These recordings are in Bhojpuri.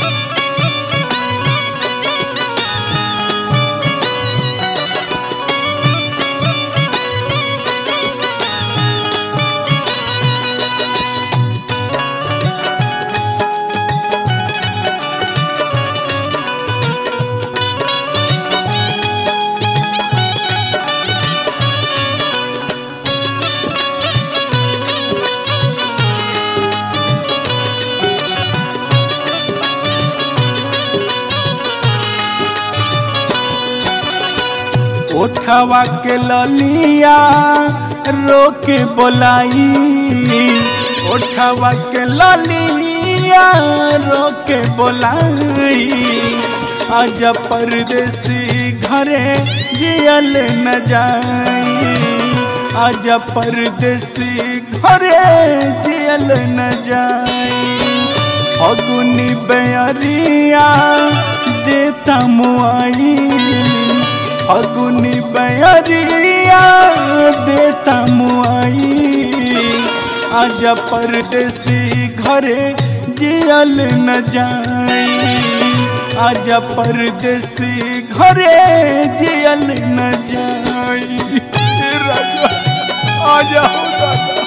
ओठवा के ललिया रोके बोलाई ओठवा के ललिया रोके बोलाई आज परदेसी घरे जियल न जाई आज परदेसी घरे जियल न जाई अगुनी बेअरिया देता मुआई अगुनी बेअरिया देता मुआई आज परदेसी घरे जियल न जाई आज परदेसी घरे जियल न जाई राजा आ जाओ राजा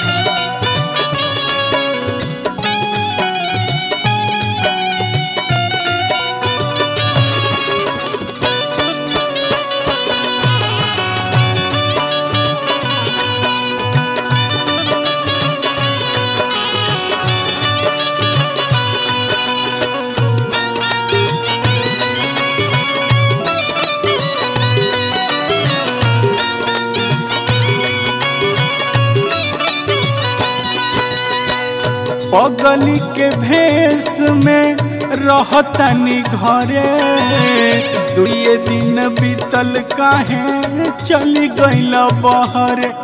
पगली के भेष में रहतनी घरे दुए दिन बीतल काहे चली गईल बहरे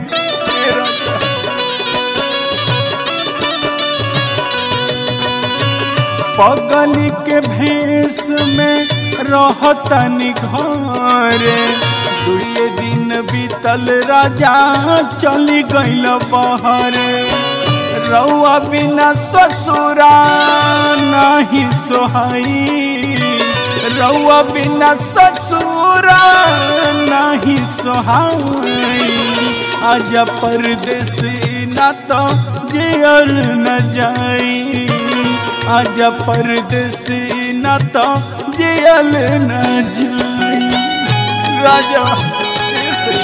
पगली के भेष में रहतनी घरे दुए दिन बीतल राजा चली गईल बहरे रउआ बिना ससुरा नहीं सोहाई रउआ बिना ससुरा नहीं सोहाई आज परदेसी ना तो जियल न जाई आज परदेसी ना तो जियल न जाई राजा ऐसे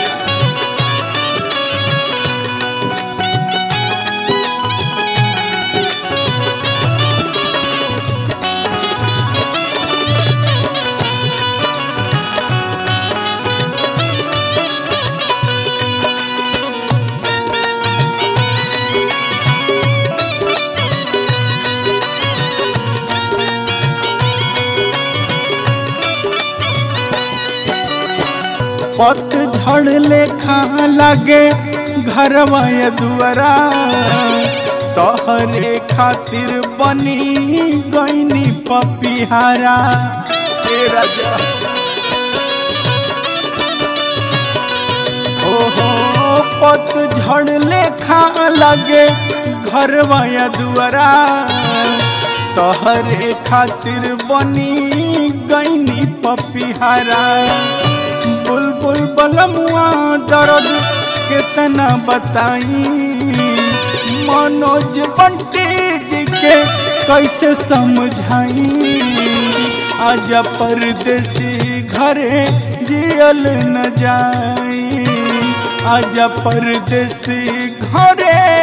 पतझड़ लेखा लगे घरवा ये दुआरा तोहरे खातिर बनी गईनी पपिहारा ए राजा ओहो पतझड़ लेखा लगे घरवा ये दुआरा तोहरे खातिर बनी गईनी पपिहारा बुलबुल बलमुआ दर्द कितना बताई मनोज बंटी जी के कैसे समझाई आज परदेसी घरे जियल न जाई आज परदेसी घरे